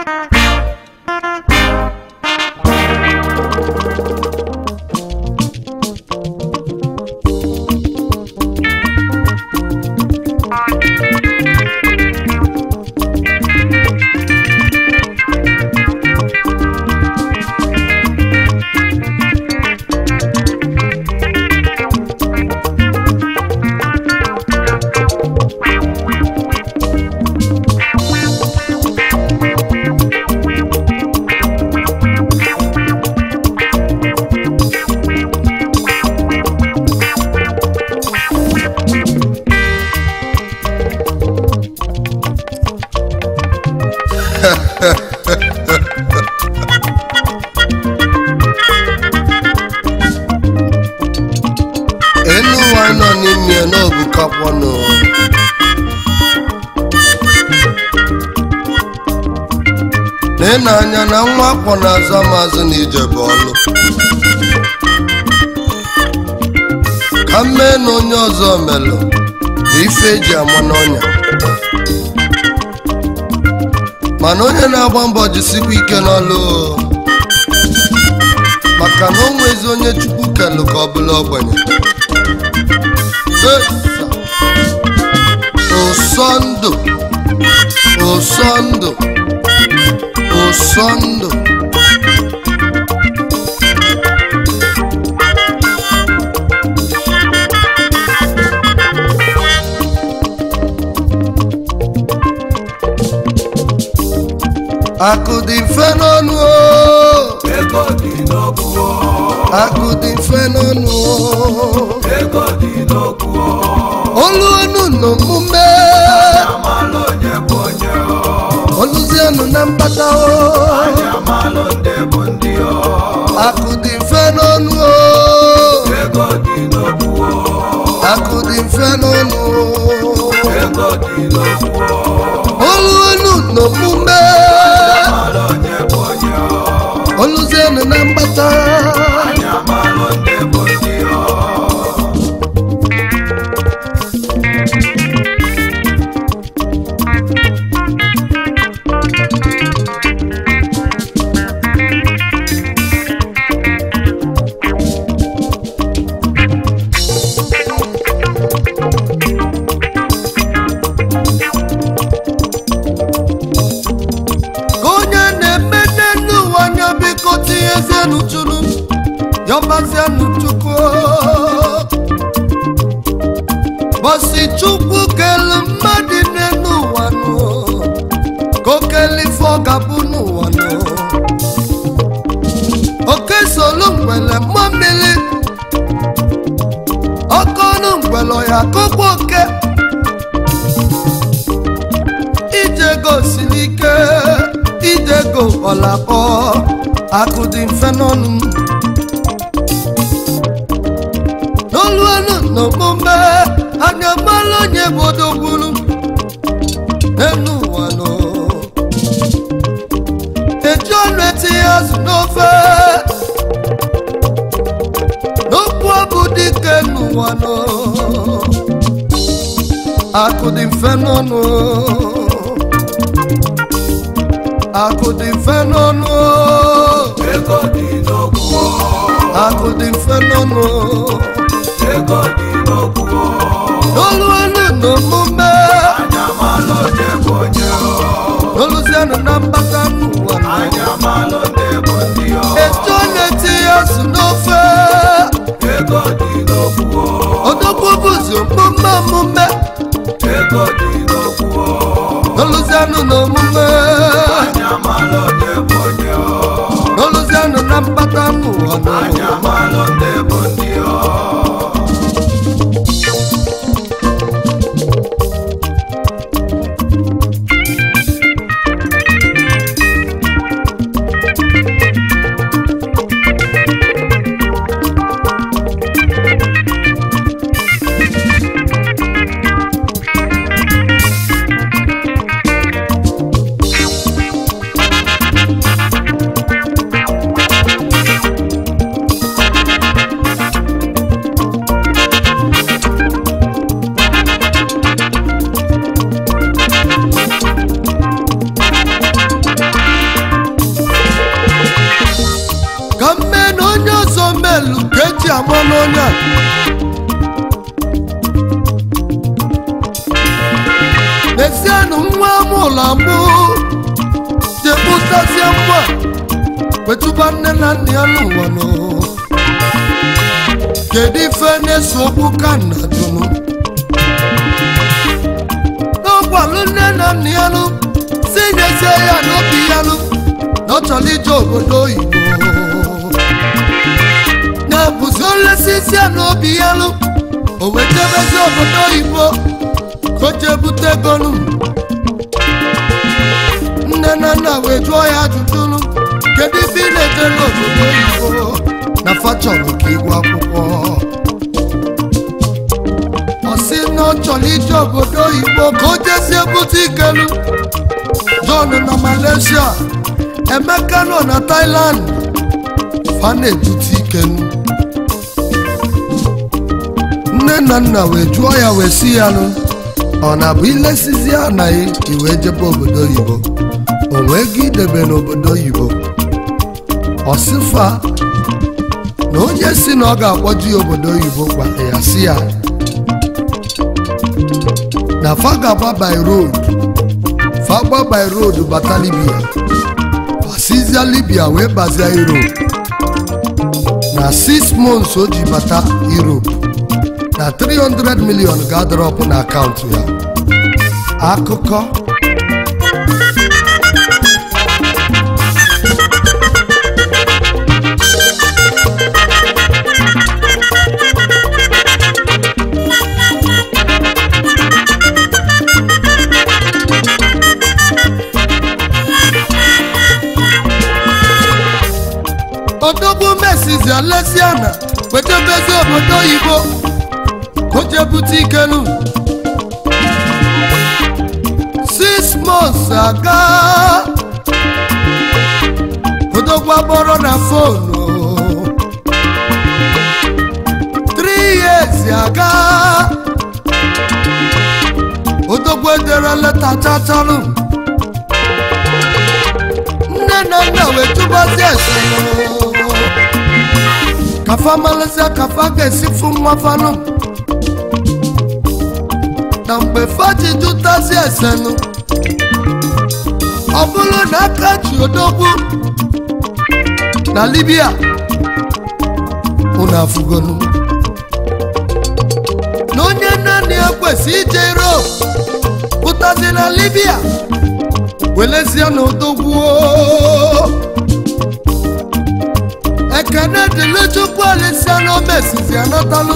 elu ụwa anyị nọ n'ime ya n'obukakwanụ na anya na nwa akwọ na-azụ amazụ na ije bụ ọlụ ka m mee na onye ọzọ melụ na ife eji ama n'ọnya mana onye na-agba mbọ jisikwa ike n'ọlụ maka na o nwezi onye chukwu kelụ ka ọ bụla ogbenye Esa. ụsọ ndụ ụsọ ndụ ụsọ ndụ akụ dị mfe n'ọnụ o ego dị n'okwu akụ dị mfe n'ọnụ o ego dị n'okwu olu ọnụ n'omume amalụ onye bụ onye oluzienụ na mkpata o anyị amalụ ndị bụ ndị akụ dị mfe n'ọnụ o ego dị n'okwu akụ dị mfe n'ọnụ o ego dị n'okwu olu ọnụ n'omume amalụ onye bụ onye oluzienụ na mkpata anyị amalụ ndị bụ ndị ka onye na-emede n'ụwa anya biko tinyezienụ chụrụ yọbazienụ chukwu bọsi chukwu kelu mmadụ n'elu ụwa nụ ka okele ife ọ ga-abụ n'ụwa nụ oke solu ngwele mmụọ mmiri ọkọnụ ngwele ya kọkwa oke ijego siri ike ijego ọlakọ akụ dị mfe n'ọnụ n'olu ọnụ n'omume anya mmalụ onye bụ odogburu n'elu ụwa nọ eji ọnụ etinye azụ n'ofe n'okwu ọbụ dike n'ụwa nọ akụ dị mfe n'ọnụ akụ dị mfe n'ọnụ ego dị n'okwu akụ dị mfe n'ọnụ ego dị n'okwu n'olu elu na omume anyị amalụ onye bụ onye n'oluzianụ na mgbata n'ụwa anyị amalụ ndị bụ ndị etu ọ na-etinye azụ n'ofe ego dị n'okwu odogwu bụzi omume omume ego dị n'okwu n'oluzianụ na omume anyị amalụ onye bụ onye n'oluzianụ na mgbata n'ụwa anyị amalụ ndị bụ ndị mụtazie nwa wetụba nne na nna ya n'ụwa nọ kedu ife na-eso okwu ka nna jụnụ n'ọgwalụ nne na nna ya nụ si nyezie ya n'obi ya nụ na ọ chọrọ ije obodo oyibo na-abụzi olesisi ya n'obi ya nụ o wetebezi obodo oyibo ka o jee bute ego nụ nne na nna wee jụọ ya ajụjụ nụ kedu ife ị na-ejere obodo oyibo na fa chọrọ ka ịgụ akwụkwọ ọ sị na ọ chọrọ ije obodo oyibo ka o jezie bute ikelu John na Malaysia Emeka nọ na Thailand fa na-ebute ikelu nne na nna wee jụọ ya wee si ya nụ ọ na-abụ ilesizi anaghị iwee jebe obodo oyibo o nwee gị idebe n'obodo oyibo ọsịfa na onye si na ọ ga-akpọju ya obodo oyibo gwara ya si ya na fa ga-agba by road fa gba by road bata libya fasizia libya wee bazia europe na 6 months o ji bata europe na 300 million ga-adọrọpụ na akaụntụ ya akụkọ odogwu mesizi alesiana wetebezi obodo oyibo ka o jee bute ikelu six months aga odogwu agbọrọ na fonu three years aga odogwu edere leta chachalụ nne na nna wee tụbazi ese kafa malịsịa kafa ga-esi fụ nwa fanụ na mgbe faji jụtazi esenụ ọ bụrụ na aka ji odogwu na libya unu afụgonu na onye naanị ya kwesị ije europe pụtazi na libya welezie na odogwu ekene dịrị chukwu alisia na omesizi anatalụ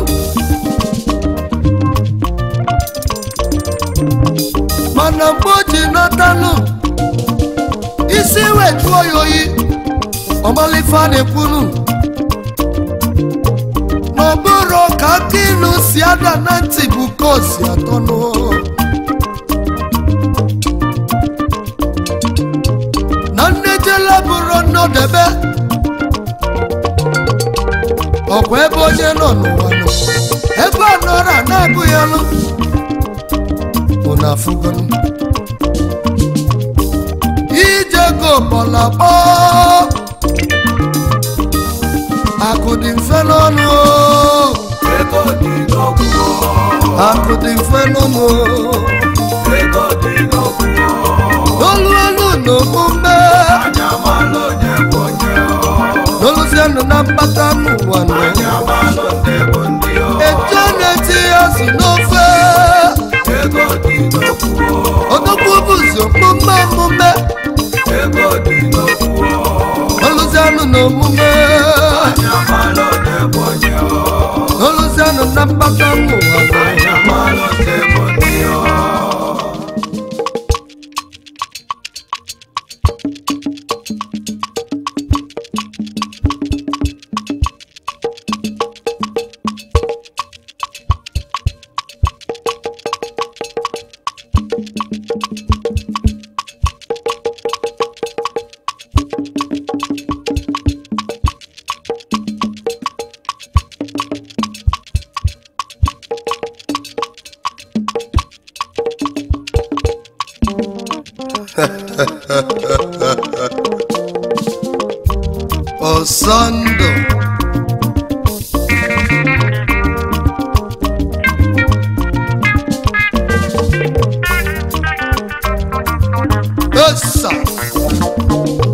mana mgbe o ji natalụ isi wee jụọ ya oyi ọmalife a na-ekwunu na ọ bụrụ ka aka ilu si ada na ntị bụ ka o si atọnụ na nnejela bụrụ nnọdebe ọkwa ebe onye nọ n'ụwa nọ ebe a nọrọ a na-abụghị ọnụ unu afụgonu ije go bọlakpọ akụ dị mfe n'ọnụ o. ego dị n'okwu akụ dị mfe n'ụmụ ego dị n'okwu olu elu na omume anya malụ onye bụ onye n'oluzienụ na mkpata n'ụwa nọ anya malụ ndị bụ ndị eje na-eti azụ n'ofe ego dị n'okwu odogwu bụzi omume omume ego dị n'okwu oluzienụ na omume anya malụ onye bụ onye oluzienụ na mkpata n'ụwa nọ anya malụ ndị bụ ndị ọsọndụ esa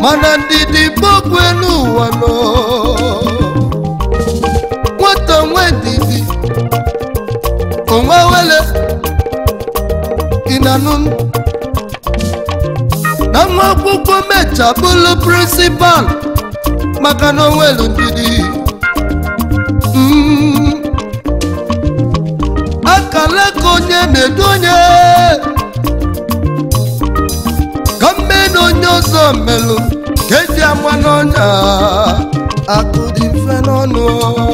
mana ndidi gbogbo elu ụwa nọ nwata nwe ndidi onwe wele ịnanụ m na nwa akwụkwọ mecha bụrụ prịnsịpal maka na onwelu ndidi Mm. akala ka onye na-edu onye ka mme na onye ọzọ melụ ka eji ama n'ọnya akụ dị mfe n'ọnụ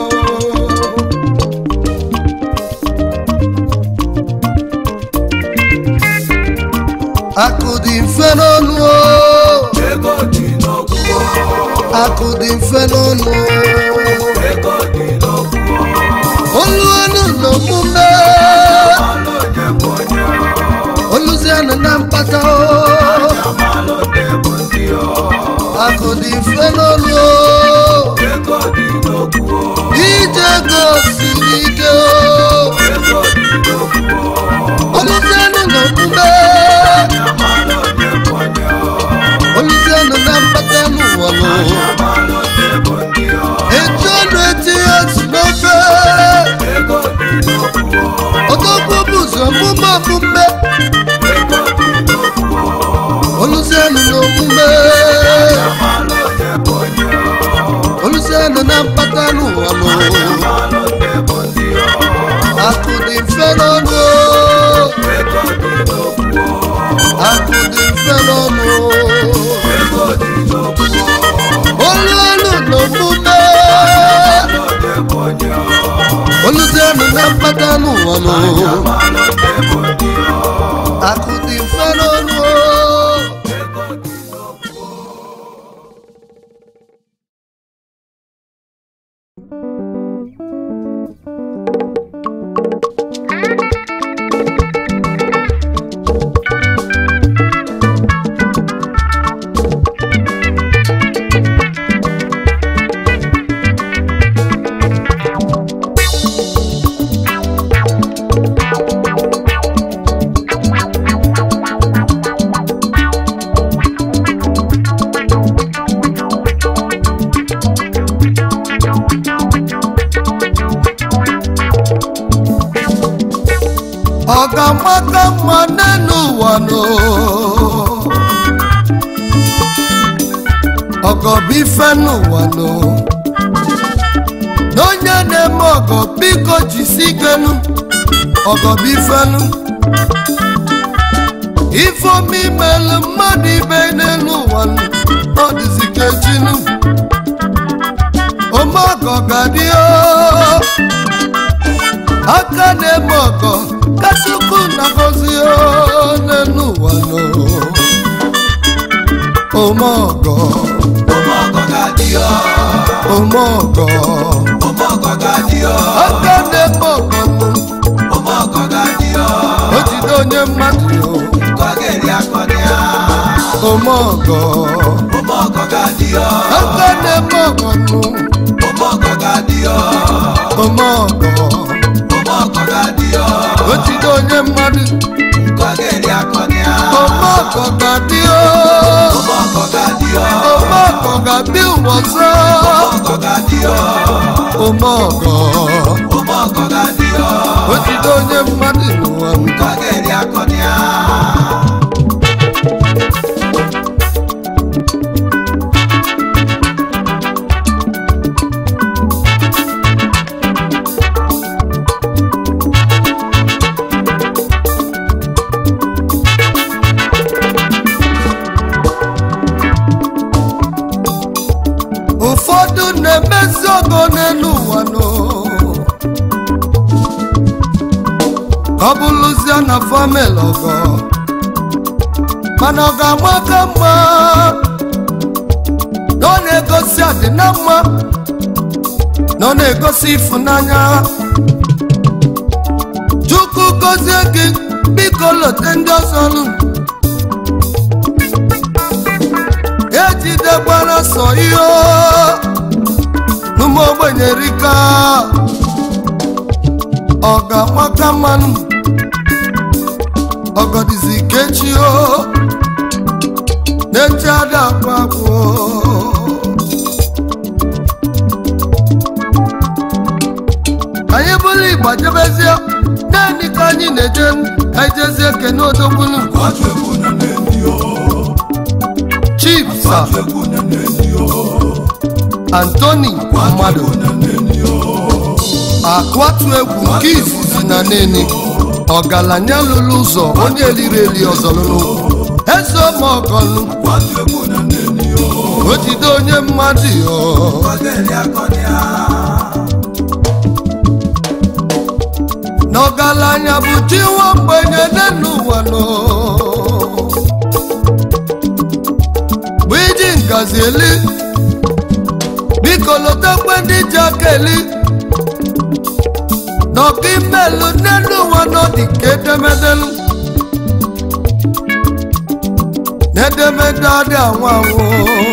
akụ dị mfe n'ọnụ ego dị n'okwu akụ dị mfe n'ọnụ ego dị n'okwu olu ọnụ na omume amalụ onye bụ onye oluzianụ na mkpata amalụ ndị bụ ndị akụ dị mfe n'ọnụ ego dị n'okwu ije ego siri ike ego dị n'okwu oluzianụ na omume amalụ onye bụ onye oluzianụ na mkpata n'ụwa nọ amalụ ndị bụ ndị eji ọnụ etinye azụ n'ofe ego dị n'okwu odogwu bụ ụzọ omume omume ego dị n'okwu oluzianụ na omume amalụ onye bụ onye oluzianụ na mkpata n'ụwa nọ amalụ ndị bụ ndị akụ dị mfe n'ọnụ ego dị n'okwu akụ dị mfe n'ọnụ ego dị n'okwu olu olu na omume amalụ ndị bụ onye oluzianụ na mkpata n'ụwa nọ amalụ ndị bụ ndị akụ dị mfe n'ọnụ ego dị n'okwu ọ ga-amaka mma n'elu ụwa nọ ọgọ bụ ife n'ụwa nọ n'onye na-eme ọgọ biko jisi ikenu ọgọ bụ ifenu ifeomi imelu mmadụ ibe n'elu ụwa nọ ọ dịzi ka echinu ome ọgọ ga-adị o aka na-eme ọgọ ka chukwu na-agọzi n'elu ụwa nọ ome ọgọ ụmụ ọgọ ga-adị ọ ome ọgọ ụmụ ọgọ ga-adị ọ aka na-eme ọgọ nụ ụmụ ọgọ ga-adị ọ o jide onye mmadụ ka ọ ga-eri akọni ya ome ọgọ ụmụ ọgọ ga-adị ọ aka na-eme ọgọ nụ ụmụ ọgọ ga-adị ọ ome ọgọ ụmụ ọgọ ga-adị ọ o jide onye mmadụ ka ọ ga-eri akọni ya ome ọgọ ga-adị ụmụ ọgọ ga-adị ọ ome ọgọ ga-adị ụwa ọzọ ụmụ ọgọ ga-adị ọ ome ọgọ ụmụ ọgọ ga-adị ọ o jide onye mmadụ n'ụwa m ka ọ ga-eri akọni ya ụfọdụ na-emezi ọgọ n'elu ụwa nọ ka ọ bụrụzie na famil ọgọ mana ọ ga-amaka mma na ọ na-egosi adịna mma na ọ na-egosi ịfụnanya chukwu gozie gị biko lote ndị ọzọ nụ ejidekwara sọ ihe n'ụmụ ogbenye rika ọ ga-amaka mmanụ ọgọdịzi kechi o na-eche ada akwa akwụ anyị bụrụ igba jebezie naanị ka anyị na-eje anyị jezie kene odogbunu kwatu egwu na n'enyi o chief sa kwatu egwu na n'enyi o antoni mmadụ na n'enyi o akwatu egwu nke izizi na nene ọgaranya lụrụ ụzọ onye eliri eli ọzọ lụrụ eze ọmọgọlụ kwatu egwu na n'enyi o o jide onye mmadụ ọ kọgeli akọnia n'ọgaranya bụ chi nwa mgbenye nne n'ụwa nọ bụ iji ngazi eli biko lotekwe ndị ji aka eli n'ọka imelu nne n'ụwa nọ dị ka edemedelu n'edemede adị anwụ anwụ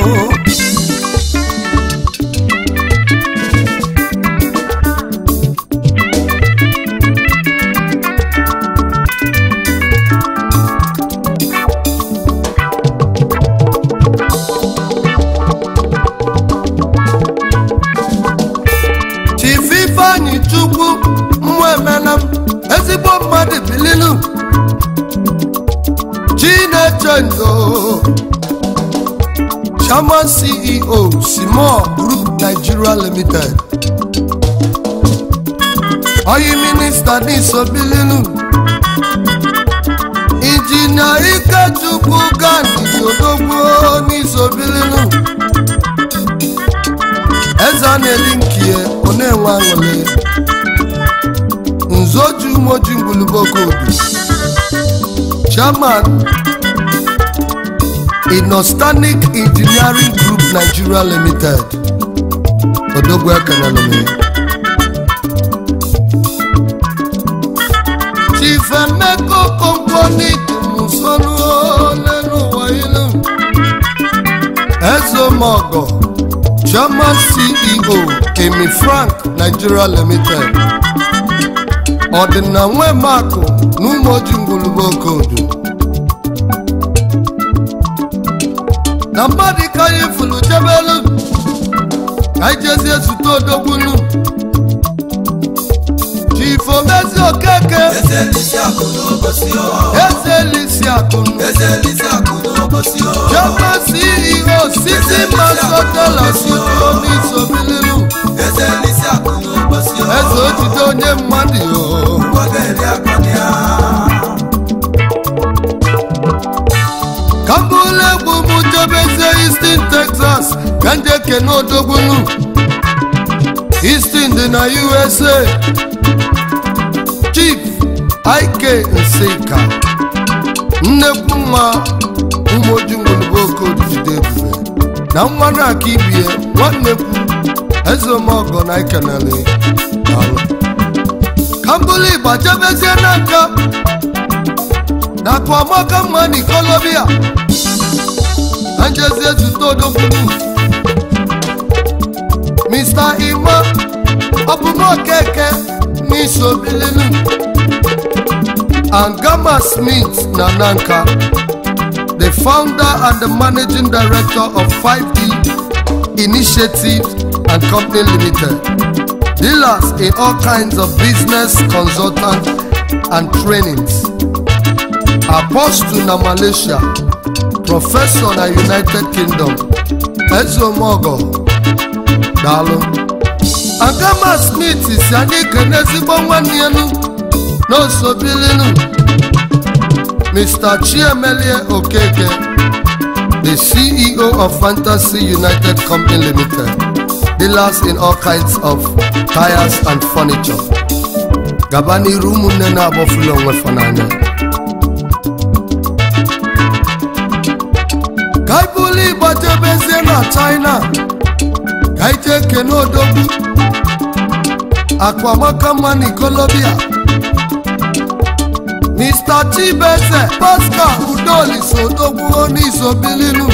chief ifeanyị chukwu mmụọ emela m ezigbo mmadụ bililu chineche ndo chairman ceo simon group nigeria limited oyi minista n'iso bililu injinia ikechukwu gandhi odogwu n'iso bililu eze a na-eli nkie ọ na-enwe aṅụrị nzoju umoji ngwulubokodu chairman inostanic engineering group nigeria limited odogwu ekenelụm chief emeka okonkwo musonu lenu ụwa ilu ezeomogo German CEO Kemi Frank Nigeria Limited ọdịna nwe makụ n'ụmụoji ngwulugbo okodo na mmadụ ka anyị fụrụ jebelu ka anyị jezie zute odogbunu chief omezi okeke eze elisi akụ n'obosi o eze elisi akụnụ eze elisi akụ n'obosi o German CEO City Masotela Suto n'isobililu eze elisi akụ n'obosi o eze ojide onye mmadụ o kọgeli akọnia ka mbụlụ egwu m jebezie Houston Texas ka ndị ekene odogbunu Houston dị na USA Chief Ike Nsika nnekwu nwa ụmụoji ngwulugbo okodu jide ebube na nwa na-aka ibie nwannekwu ezeomogo na ikenele alụ ka mbụlụ igba jebezie n'aka na akụamaka mma n'ikolobia na njezie zute odogbunu Mr. Ima ọbụmokeke n'isobilinu Angama Smith na Nanka the founder and the managing director of 5D Initiatives and Company Limited dealers in all kinds of business consultant and trainings apostle na Malaysia professor na United Kingdom ezeomogo daalụ agama smith si anyị kene ezigbo nwanne ya nu n'osobilinu mr chiemelie okeke the ceo of fantasy united company limited dealers in all kinds of tires and furniture gaba n'iru ụmụnne na-agbafula onwe fa n'anya ka anyị bụrụ ịgbajebezie na china ka anyị jee kene odogwu akwamaka mma n'ikolobia mr chibeze pascal udolis odogwu n'izobilinu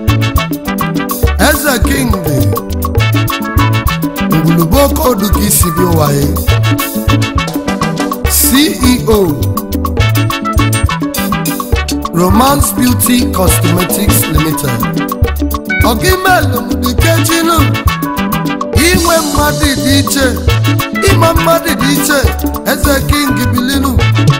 eze king dị ngwulugbo kodu ka isi bi ụwaye ceo romance beauty cosmetics limited ọgịmelụ dikechinu inwe mmadụ dị iche ịma mmadụ dị iche eze king bilinu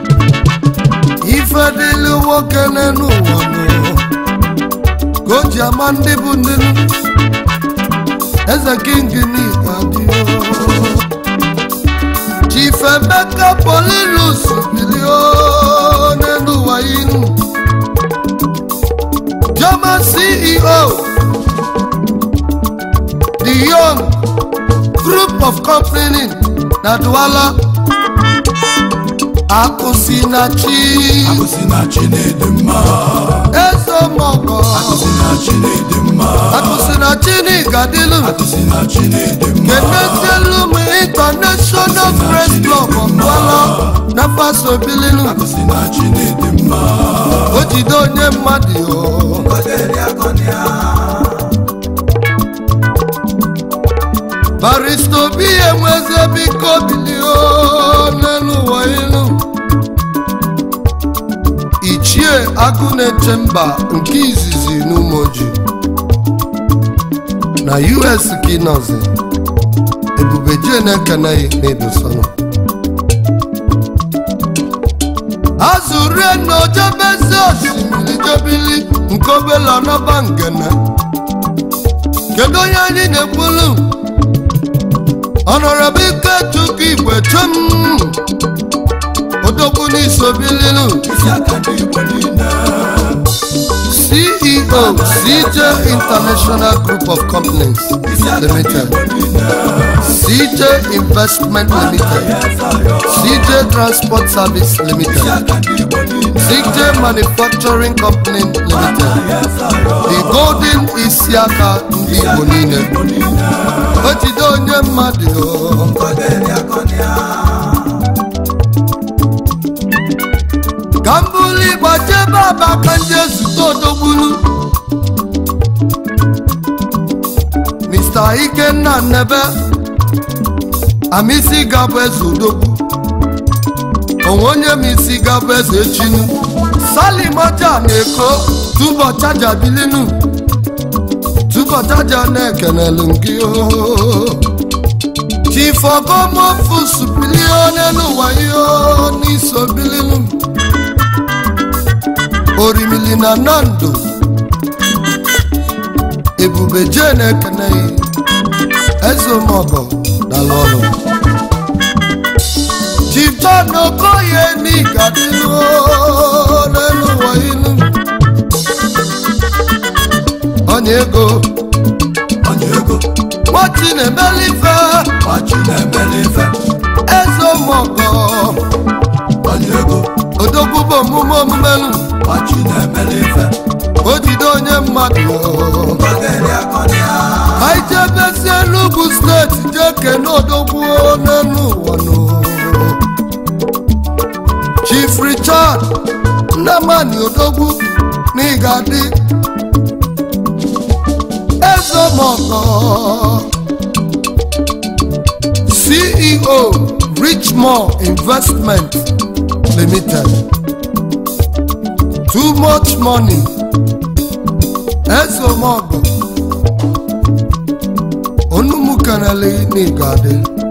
ife dịlụ nwoke n'elu ụwa nụ ka o ji ama ndị bụ ndị nụ eze king n'igwe adịghị chief emeka polinus bilio n'elu ụwa inu german ceo the young group of company na Douala akụsi na chi Akụsi na Chineke mma. ezemọgọ Akụsi na Chineke mma. akụsi na chi n'igadilu Akụsi na Chineke mma. kenetielu m international press club of Douala na fasobilinu Akụsi na Chineke mma. o jide onye mmadụ o Oderi akọni ya. barista obi enweze biko bilio n'elu ụwa ilu ichie agụ na-eche mba nke izizi n'umoji na us ka ị nọzi ebube jee na-ekeneghị na-edosọnụ azụrie na ojebezi osimiri jebili nke obele ọnọba ngene kedu onye anyị na-ekwulu ọnọrọbụ ike chukwu igwe chum odogwu n'isobililu Isi aka ndị Igbo niile. ceo cj international group of companies Isi aka ndị limited Igbo niile. cj investment limited cj transport service Isi limited aka ndị Igbo niile. cj manufacturing company limited Yes, ayo. the golden isiaka ndị igbo niile Igbo niile. o jide onye mmadụ o Oderi akọni ya. ka m bụrụ ịgba jebe aba ka nje zute odogbulu mr ikenna nnebe amisi gabụ eze odogwu onwe onye m isi gabụ eze echinu salimoja na-eko tubọ chaja bilinu tubọ chaja na-ekenelu gị o chifọgọmọfus bilio n'elu ụwa ihe n'iso bilinu orimili na nando ebube jee na-ekeneghị ezeomogo dala ọrụ jibon okoye n'igadịlu n'elu ụwa ilu onye ego Onye ego. nwati na-emelife Machi na-emeli ife. ezeomogo Onye ego. odogwu bụ omume omumelu Machi na-emeli ife. o jide onye mmadụ Oderi akọni ya. anyị jebezie n'ugwu steeti jee kene odogwu n'elu ụwa nụ. chief richard nnamani odogwu n'ịgadị ezemọkọ ceo richmore investment limited too much money ezemọkọ onumukanale n'ịgadị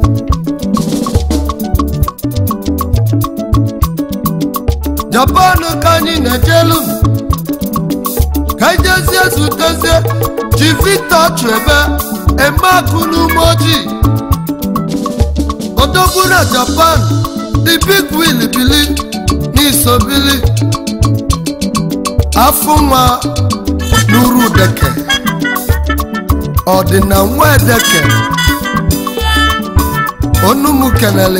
japan ka anyị na-ejelu ka anyị jezie zutezie ji victor chebe emeakụ n'ume ojii odogwu na japan the big will bili n'isobili afọ nwa n'uru deke ọdịna nwa edeke onumu kenele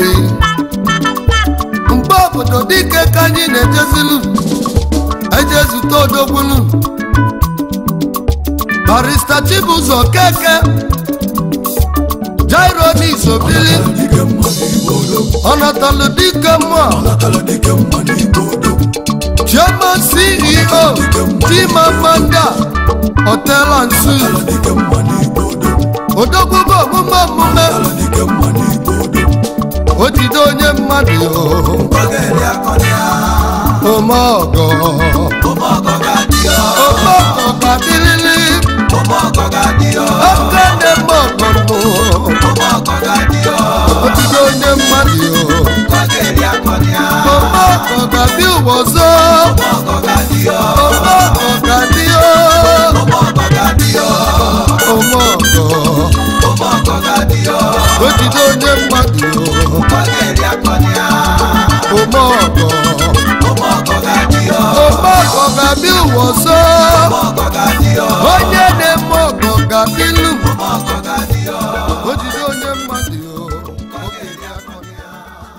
mgbe obodo dike ka anyị na-ejezilu ejezute odogbulu barista chibụzọ keke jairo n'isobili Dike mma n'Igbo odogwu. ọnatalu dike mmụọ Ọnatala dike mma n'Igbo odogwu. chairman ceo chimamanda hotel and suites Ọnatala dike mma n'Igbo odogwu. odogwu bụ omume omume Ọnatala dike mma n'Igbo odogwu. o jide onye mmadụ Oderi akọni ya. ome ọgọ Ọmọ ga-adịlịlị ụmụọkọ ga-adị ọ oke ndị mma ọkpọrọ ụmụọkọ ga-adị ọ ojide onye mmadụ ọ ga-eri akọni ya ọma ọkọ ga-abịa ụwa ọzọ ụmụọkọ ga-adị ọ ọma ọkọ ga-adị ụmụọkọ ga-adị ọ ọma ọkọ ụmụọkọ ga-adị ọ ojide onye mmadụ ọ ga-eri akọni ya ọma ọkọ ụmụọkọ ga-adị ọ ọma ọkọ ga-abịa ụwa ọzọ ụmụọkọ ga-adị ọ onye na-eme ọkọ ga-adịlụ ụmụọkọ ga-adị ọ ojide onye mmadụ ọ ga-eri akọni ya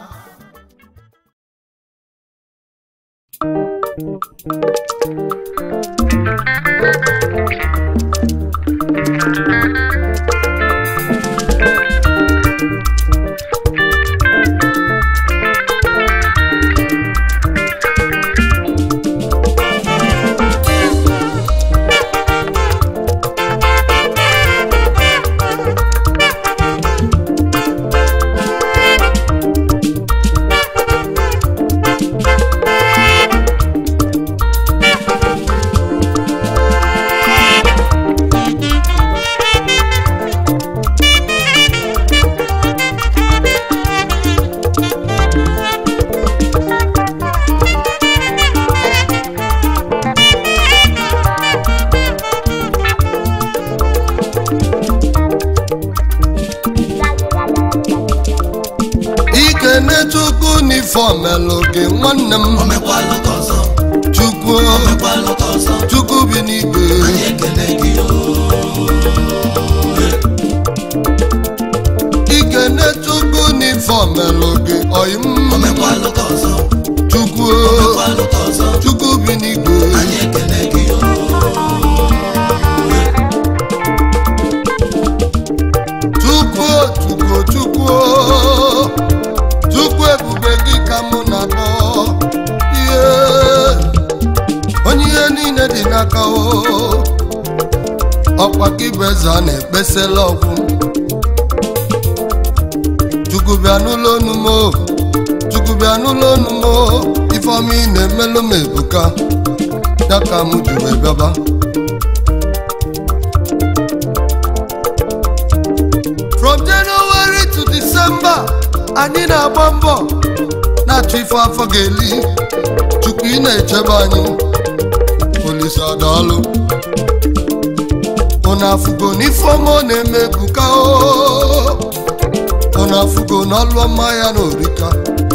ikene chukwu n'ifọm melụ gị nwanne m omekwalụ ka ọzọ chukwu omekwalụ ka ọzọ chukwu bi n'igwe anyị ekele gị o ikene chukwu n'ifọm melụ gị ọyị m omekwalụ ka ọzọ chukwu omekwalụ ka ọzọ chukwu bi n'igwe anyị ekele gị o chukwu chukwu chukwu chukwu ebube gị ka mụ na-akpọ ihe onye ihe niile dị n'aka o ọkwa gị bụ eze a na-ekpesela ọgwụ chukwu bịa n'ụlọ onu m o. chukwu bịa n'ụlọ onu m o. ifeọma ị na-emelụ m ebuka ya ka m ji wee bịaba from january to december anyị na-agba mbọ na-achọ ife afọ ga-eli chukwu ị na-echebe anyị polisi adaalụ unu afụgo n'ifeọma ọ na-eme ebuka o unu afụgo n'ọlụ ọma ya na orika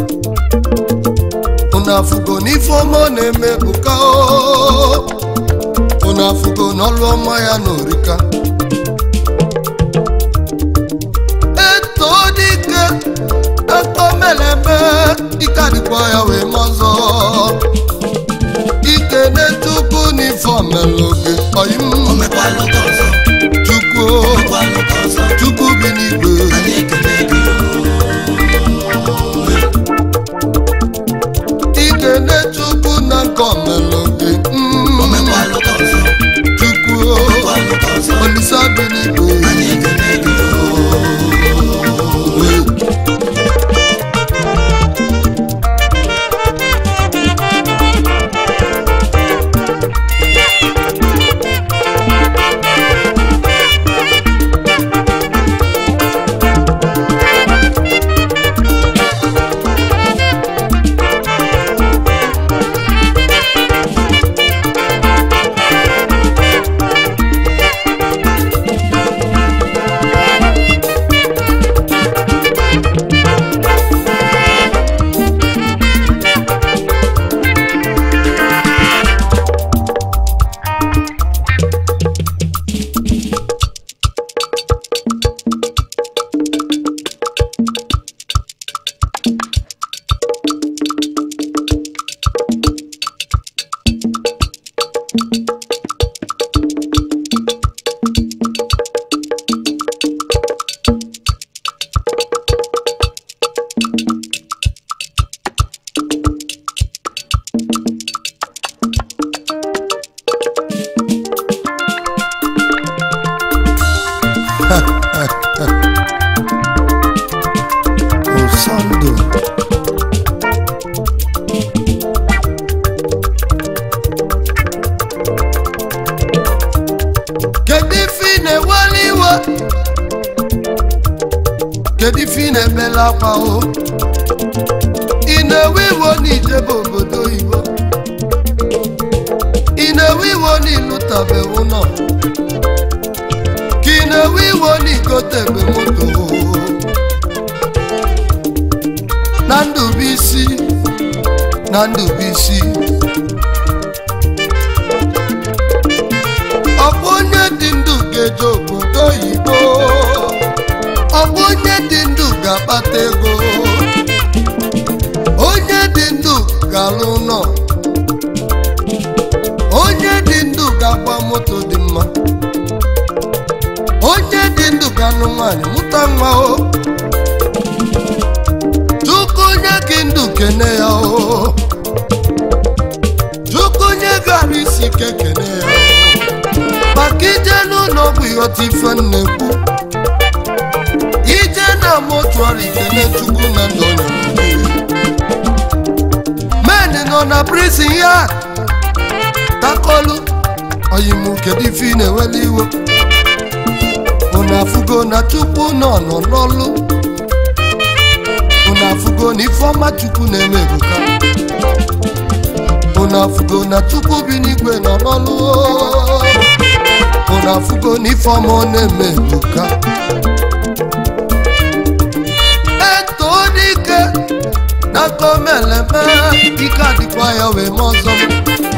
unu afụgo n'ifeọma ọ na-eme ebuka o unu afụgo n'ọlụ ọma ya na orika eto dike eto meleme ike adịkwa ya wee mazọ ike na-etukwu n'ifeọm melụ gị ọyị m omekwalụ ka ọzọ chukwu omekwalụ ka ọzọ chukwu bi n'igwe anyị ekele gị o ike na-echukwu na nke omelụ gị mm, omekwalụ ka ọzọ chukwu omekwalụ ka ọzọ olisa bi n'igwe anyị ekele gị o Thank kedu ife ị na-ebela akwa o ị na-ewe iwo n'ijebe obodo oyibo ị na-ewe iwo n'ịlụtabe ụlọ ka ị na-ewe iwo n'igotebe moto na ndụbụisi na ndụbụisi ọ bụ onye dị ndụ ga-eje obodo oyibo ọ bụ onye dị ndụ ga-akpata ego onye dị ndụ ga-alụ ụlọ onye dị ndụ ga-agba moto dị mma onye dị ndụ ga-alụ nwaanyị mụta nwa o chukwu onye gị ndụ kene ya o chukwu onye gara isi ike kene ya o maka ije n'ụlọ ọgwụ ịghọta ife nnekwu ije na motuari kene chukwu na ndụ onye men nọ na prison ya takolu oyimu kedu ife ị na-eweli iwe unu afụgo na chukwu nọ nọ n'ọlụ unu afụgo na ifeọma chukwu na-eme ebuka unu afụgo na chukwu bi n'igwe nọ n'ọlụ unu afụgo na ifeọma ọ na-eme ebuka eto dike na komeleme ike adịkwa ya wee ma ọzọ m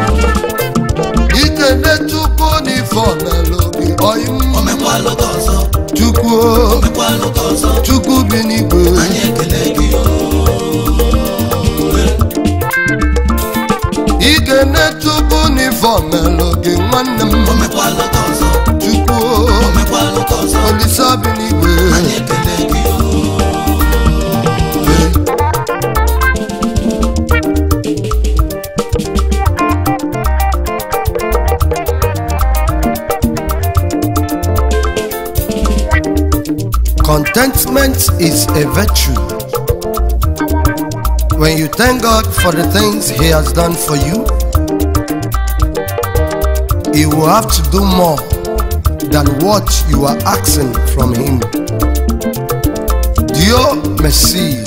ike ne chukwu na ife ọmelụ gị ọyị m omekwalụ ka ọzọ chukwu omekwalụ ka ọzọ chukwu bi n'igwe anyị ekele gị o ike ne chukwu na ife ọmelụ gị nwanne m omekwalụ ka ọzọ chukwu omekwalụ ka ọzọ olisa bi n'igwe anyị ekele gị o Contentment is a virtue. When you thank God for the things He has done for you, He will have to do more than what you are asking from Him. Dieu merci.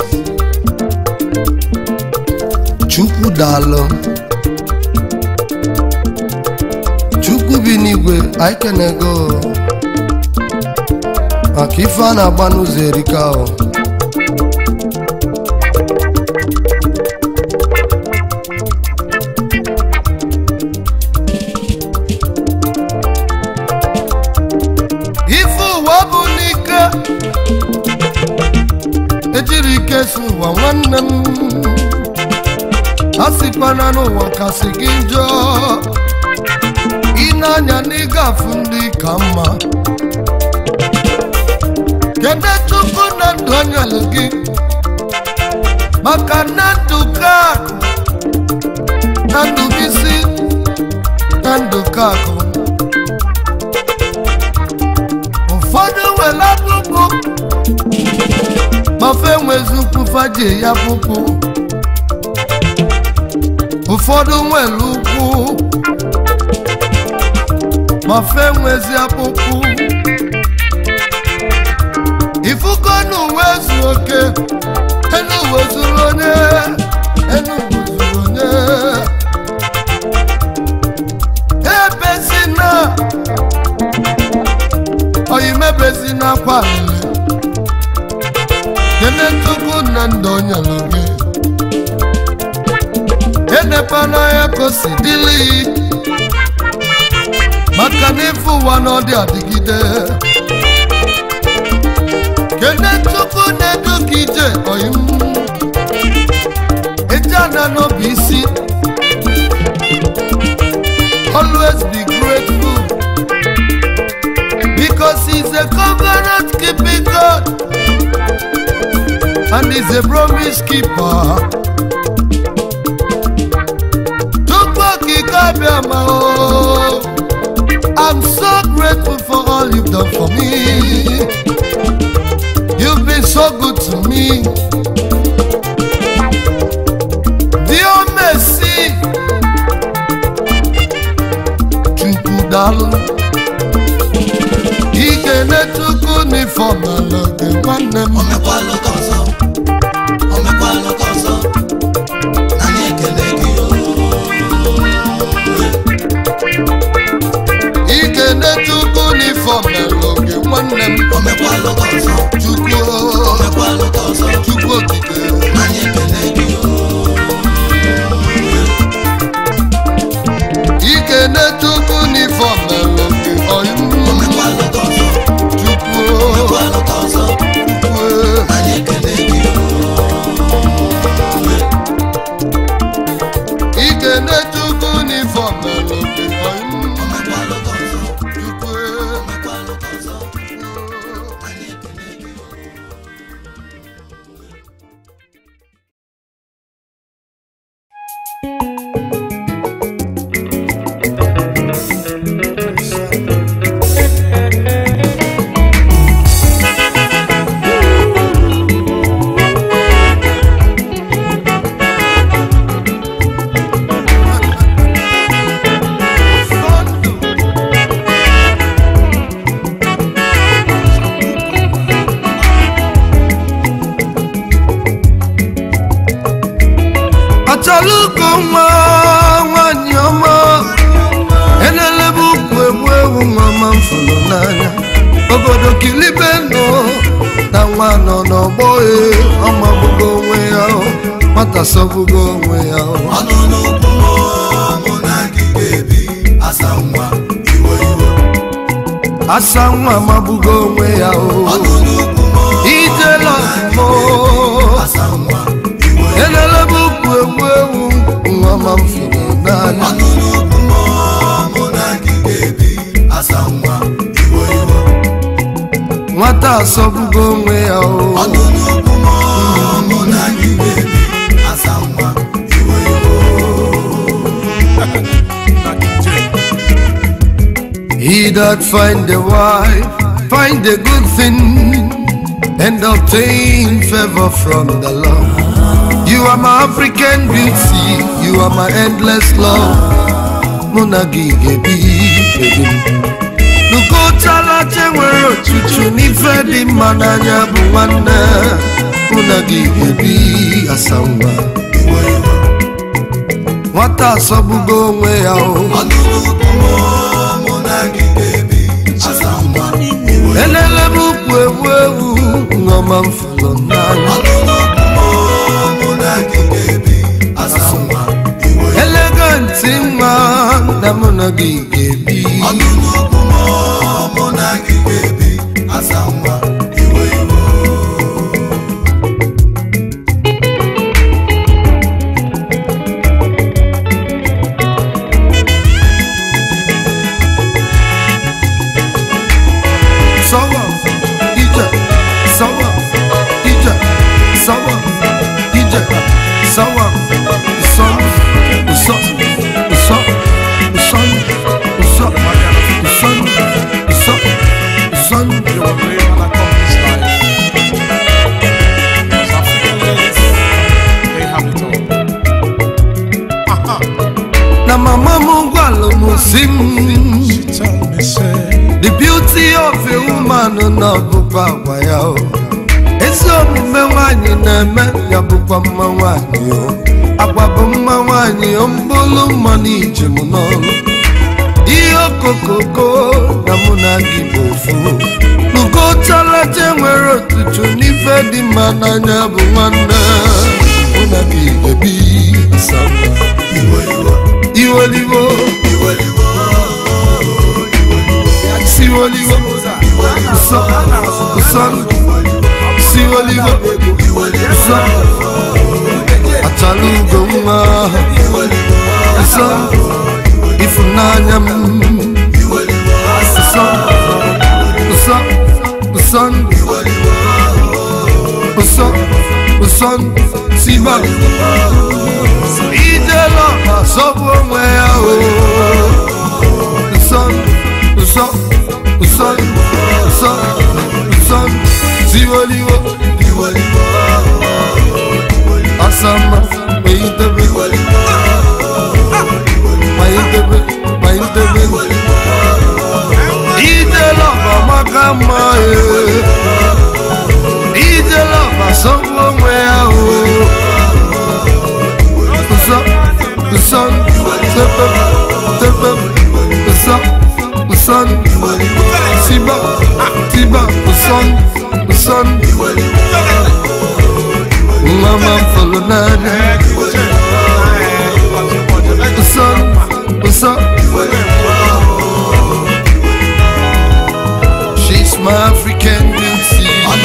Chukwu daalụ. Chukwu bi n'igwe, anyị kenego. maka ife a na-agba n'ụzọ erika o ife ụwa bụ n'ike ejiri ike si ụwa nwanne m a sịkwana n'ụwa kasị gị njọ ị na-anya n'ịgafu ndị ka mma kedu chukwu na ndụ onyelu gị maka na ndụ ka akụ na ndụ gị si na ndụ ka akụ ụfọdụ nwere akpụkpụ mafe nwezi ukwu faji ya pụpụ ụfọdụ nwere ukwu mafe nwezi akpụkpụ ifugo n'uwe zu oke enu uwe zuru onye enu uwe zuru onye ebezi na oyimebezi n'akwa alili kene chukwu na ndụ onyelu gị enekwana ya ka o si dịlị maka na ife ụwa na ọ dị adịgide kene chukwu na-edu ka ije oyim ejana n'obi isi always be grateful because he's a covenant keeping God and he's a promise keeper chukwu okike abịa ma o I'm so grateful for all you've done for me. You've been so good to me. Dear mercy, Chukwu daalụ. Ikene Chukwu unifọm ala gị nwanne m omekwalụ ka ọzọ omekwalụ ka ọzọ anyị ekele gị o ike na-etukwu unifọm ala gị nwanne m omekwalụ ka ọzọ chukwu omekwalụ ka ọzọ chukwu okike anyị ekele gị o ike na-etukwu unifọm ala gị ọyị omekwalụ ka ọzọ chukwu omekwalụ ka ọzọ chukwu anyị ekele gị o ike na-etukwu unifọm ala gị ọyị omekwalụ ka ọzọ chukwu omekwalụ ka ọzọ anyị ekele gị o achọla ụkọ nwa nwanyị ọma enelebe ukwu egbu ewu nwa ma m fụrụ n'anya obodo kilibe nọ na nwa nọ n'ọgbọ e ọmagbugo onwe ya o, nwata sọgbugo onwe ya o. ọnụ n'ugwu mụ na gị ga-ebi asa nwa iwe iwe asa nwa magbugo onwe ya o ọnụ n'ugwu ijela ọmụmụ asa nwa iwe enelebe ukwu egbu ewu nwa ma m fụrụ n'anya ọnụ n'ugwu mụ na gị ga-ebi asa nwa iwe iwe nwata asọgbugo onwe ya o ọnụ n'ugwu mụ na gị ga-ebi asa nwa iwe iwe He that find a wife, find a good thing, and obtain favor from the Lord. You are my African beauty, you are my endless love. Munagi gebi baby. Nukotala nwere otutu n'ife dị mma n'anya bụ nwanne Munagi gebi asanwa iwe iwe Nwata asọgbugo onwe ya o ọnụ n'ugwu mụ na gị ga-ebi asa nwa iwe elele m ukwu ewu ewu ṅụọma m fụrụ n'anya ọnụ n'ugwu mụ na gị ga-ebi asa nwa iwe elegantị nwa na mụ na gị ga-ebi ọnụ n'ugwu mụ na gị ga-ebi asa nwa iwe iwe sọwa ije sọwa ije sọwa ije sọwa ụsọ ụsọ ụsọ ụsọ ụsọ ụsọ ụsọ ụsọ You will play when I come this life. As African ladies, they have it all. Aha. na mama m gwalụ m si m She tell me, say, The beauty of a woman na ọbụkwa agwa ya o ezi omume nwanyị na-eme ya bụkwa mma nwanyị o agwa bụ mma nwanyị o mbụlụ mma n'ije m n'ọrụ ihe okokoko na mụ na gị bụ ofu nugotalaje nwere otutu n'ife dị mma n'anya bụ nwanne mụ na gị ebi sama iwe iwe iweliwo iwe iwe siweliwo nsọ nsọ siweliwo nsọ achala ugo nwa nsọ ịfụnanya m nsọ nsọ nsọ nsọ nsọ siba ijela ma sọbụ onwe ya o nsọ nsọ nsọ nsọ nsọ siweliwo asama mayitebe mayitebe mayitebe ijela ma maka mma e uson tiba tiba uson uson mama fọlọ n'anya uson uson she's my african beauty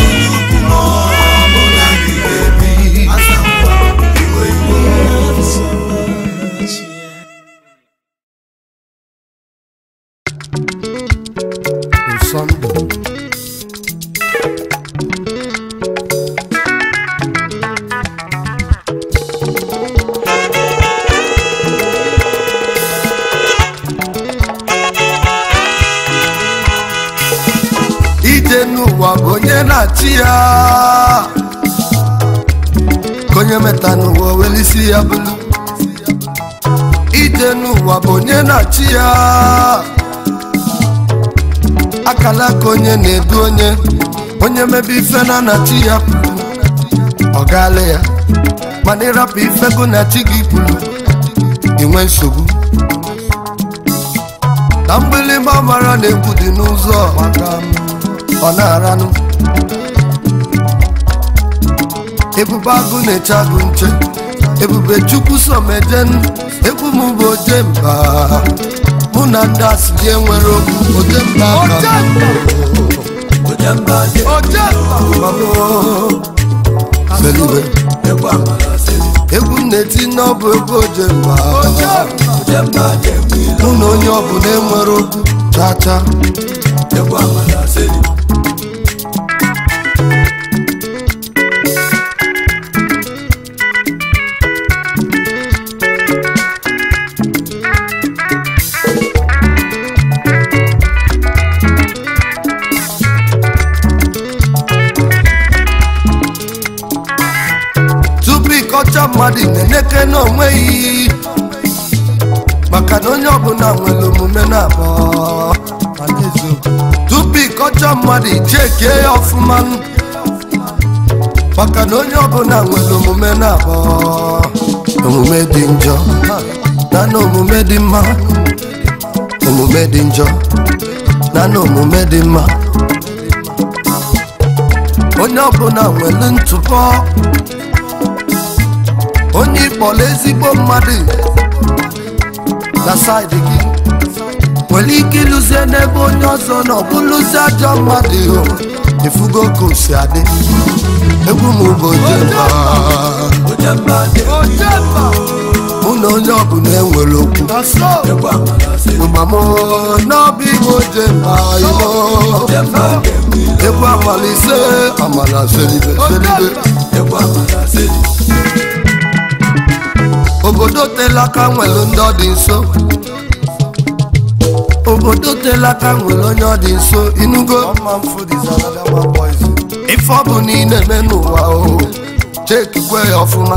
Usondo. ije n'ụwa bụ onye na-achị ya ka onye meta n'ụwa welisi ya bụlu ije n'ụwa bụ onye na-achị ya akala ka onye na-edu onye onye mebe ife na anachi ya pụrụ ọ gaala ya mana ịrapụ ife gụ na chi gị pụrụ inwe nsogbu na mgbịlịgba mara na egwu dị n'ụzọ maka m, ọ na-aranụ ebube agụ na-eche agụ nche ebube chukwu somejen egwu m bụ oje mba mụ na ndị asịrị enwere okwu oje mba ka m Selibe. egwu m na-eti n'ọbụ egwu oje mba mụ na onye ọbụla enwere okwu chaa chaa tupu ịkọcha mmadụ na-eneke n'onwe yi maka na onye ọbụla nwere omume na-abọ ma n'eziokwu. tupu ịkọcha mmadụ ichekie ya ọfụma maka na onye ọbụla nwere omume na-abọ omume dị njọ na na omume dị mma omume dị njọ na na omume dị mma onye ọbụla nwere ntụpọ onye ịkpọrọ ezigbo mmadụ na saịdị gị nwere ike ịlụzie n'ebe onye ọzọ nọ bụlụzie ajọ mmadụ o efugo ka o si adị egwu m bụ ojemba mụ na onye ọbụla enwere okwu mama n'ọbụ igwe ojemba imo egwu amalise amala selibe selibe obodo telaka nwere ndị ọ dị nso obodo telaka nwere onye ọ dị nso inugo ife ọ bụ na ị na-eme n'ụwa o chekikwe ya ọfụma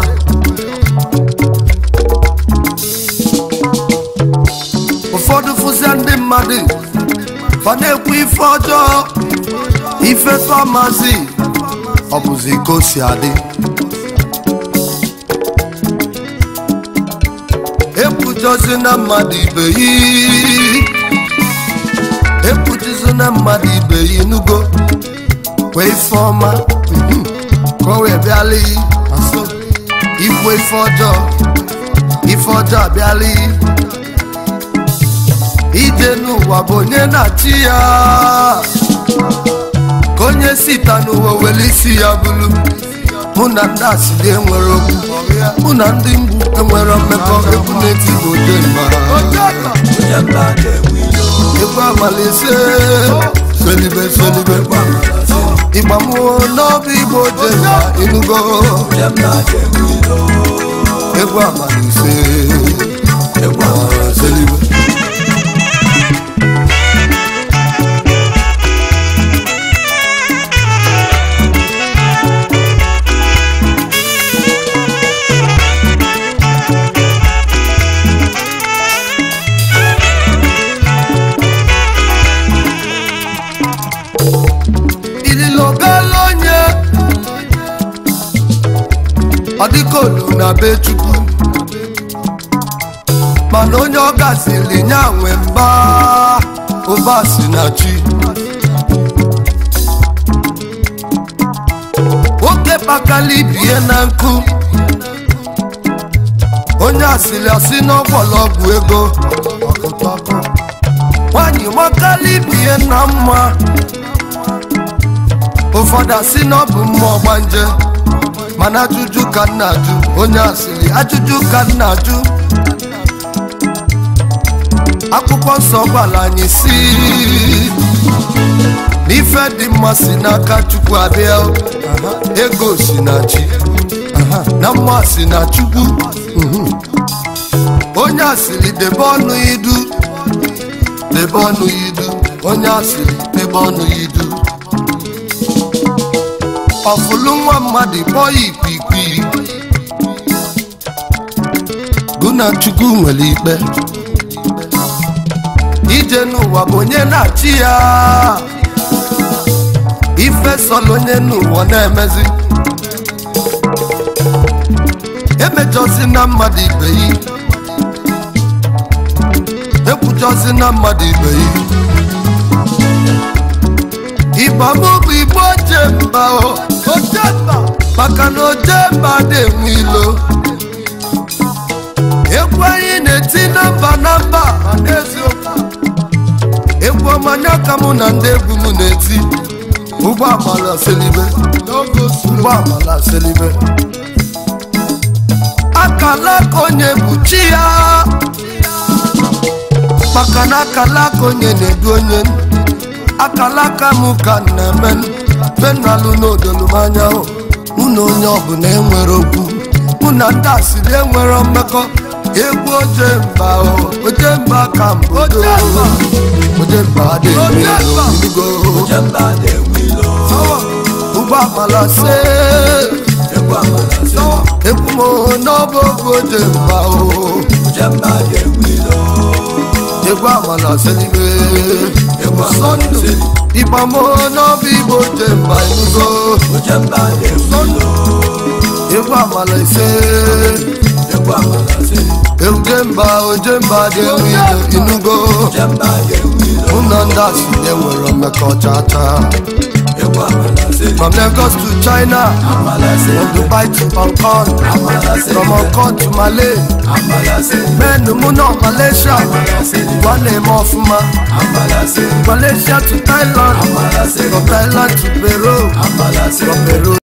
ụfọdụ fụzia ndị mmadụ fa na-ekwu ife ọjọọ ife tọmazi ọ bụzi ka o si adị ekwujozi na mmadụ ibe yi ekwujizi na mmadụ ibe yi nugo kwe ife ọma mhm, ka o wee bịala yi aso ikwu ife ọjọọ ife ọjọọ abịala yi ije n'ụwa bụ onye na-achị ya ka onye sita n'ụwa were isi ya bụrụ mụ na ndị asịrị enwere okwu mụ na ndị mgbu enwere mmekọ egwu na-eti bụ ojemba egwu amalise selibe selibe ịgba mmụọ n'ọbụ igbo ojemba inugo egwu amalise selibe ililogala onye ọ dịka olu na be chukwu mana onye ọ gaziri nya nwe mba ụba si na chi nwoke kpakala ibie na nkụ onye asịrị asị n'ọgbọlọgwụ ego nwanyị makala ibie na mma ụfọdụ asị na ọ bụ mmụọ gbanje mana ajụjụ ka nna ajụ onye asịrị ajụjụ ka nna ajụ akwụkwọ nsọ gwara anyị si n'ife dị mma si n'aka chukwu abịa ego si na chi na mma si na chukwu onye asịrị debe ọnụ idu debe ọnụ idu onye asịrị debe ọnụ idu ọfụlụ nwa mmadụ kpọọ ya ikwikwii gụna chukwu nwere ikpe ije n'ụwa bụ onye na-achị ya ife sọlụ onye n'ụwa na-emezi emejọzi na mmadụ ibe yi ekwujọzi na mmadụ ibe yi ịgba mụ bụ igbo oje mba o oje mba maka na oje mba na-enwe ilo egwu anyị na-eti na mba na mba ma n'eziokwu egwu ọmanya ka mụ na ndị egwu m na-eti ụgbọ amala selibe ụgbọ amala selibe akala aka onye bụ chi ya maka na akala aka onye na-edu onye akala aka m ka m na-eme benalụ n'odolumanya hụ mụ na onye ọbụla enwere okwu mụ na ndị asịrị enwere mmekọ egwu oje mba o oje mba ka mbụ oje mba adịghị go Jemba na-enwe ilo ụgbọ amala se egwu m n'ọbụ oge oje mba o Jemba na-enwe ilo egwu amala selibe Egwu amala sọndụ seli. ịgba m n'ọbụ igbo oje mba inugo Jemba na-enwe ilo egwu amala ise Egwu amala seli oje mba oje mba dị enwe ilo inugo Jemba na-enwe ilo mụ na ndị asịrị enwere mmekọ chacha Egwu amala seli from lagos to china Amala from seli dubai to hong kong Amala seli from hong kong to malay Amala seli menu mụ nọ malaysia Amala seli gwa na-eme ọfụma Amala seli malaysia to thailand Amala seli from thailand to peru Amala seli from peru